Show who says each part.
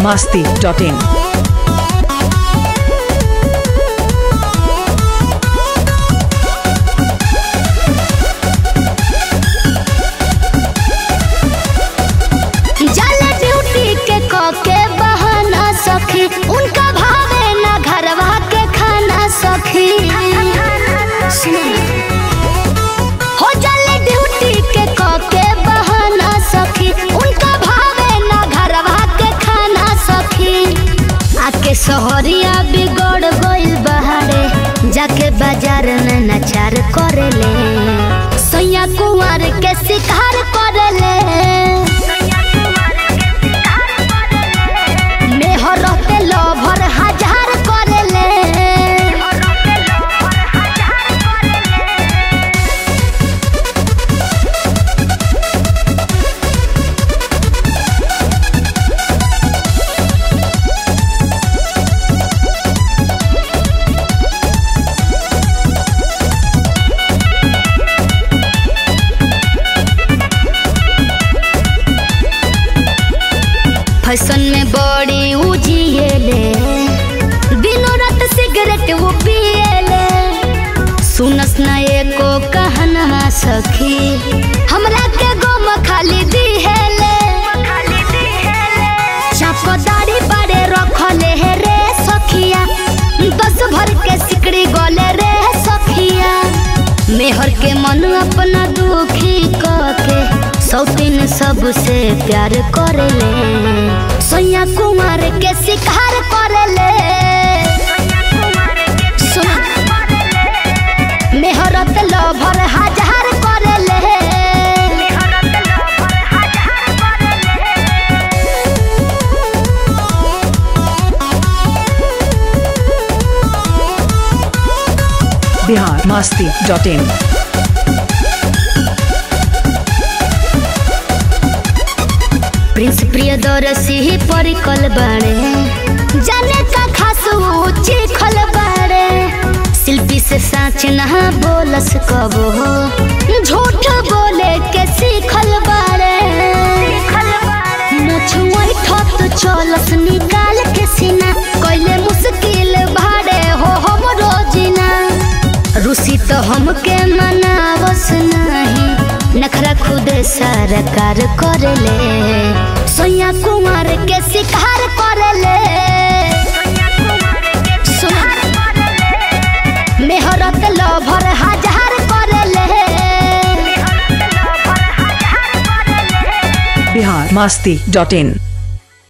Speaker 1: masti.in.
Speaker 2: जल duty के क के बहाना सखी उनका भावे ना घरवा के खाना सखी हो जल ड्यूटी के क के बहाना सखी उनका भावे ना घरवा के खाना सखी आके सहरिया बिगड़ गइल बहारे जाके बाजार में नचार करेले सैया कुंवर के शिकार करेले मेहरते लभर हजार करेले फैशन में बड़ी उजिएले दिनों रात सिगरेट वो पिएले सुनस न एको कहना सखी हमरा के गम खाली दिहेले चाप दाढ़ी बारे रखले हे रे सखिया दस भर के सिकड़ी गले रे सखिया मेहर के मन अपना दुखी के सौतीन सबसे प्यार करेले सैया कुमार के शिकार करेले सुन मेहरत लभर हजार करेले
Speaker 1: Bihar masti.in.
Speaker 2: प्रिंस प्रियदर्शी परिकल बाड़े जाने का खास ऊंची खल बाड़े शिल्पी से साच नहा बोलस कबो झूठ बोले के सीखल बाड़े मछुआई ठत चलस निकाल के सीना कैले मुश्किल भाड़े हो हम रोजिना रूसी तो हमके मनावस नहीं नखरा खुदे सरकार करेले सोया कुमार के शिकार करेले सुन मेहरत लभर हजार करेले
Speaker 1: Bihar masti.in.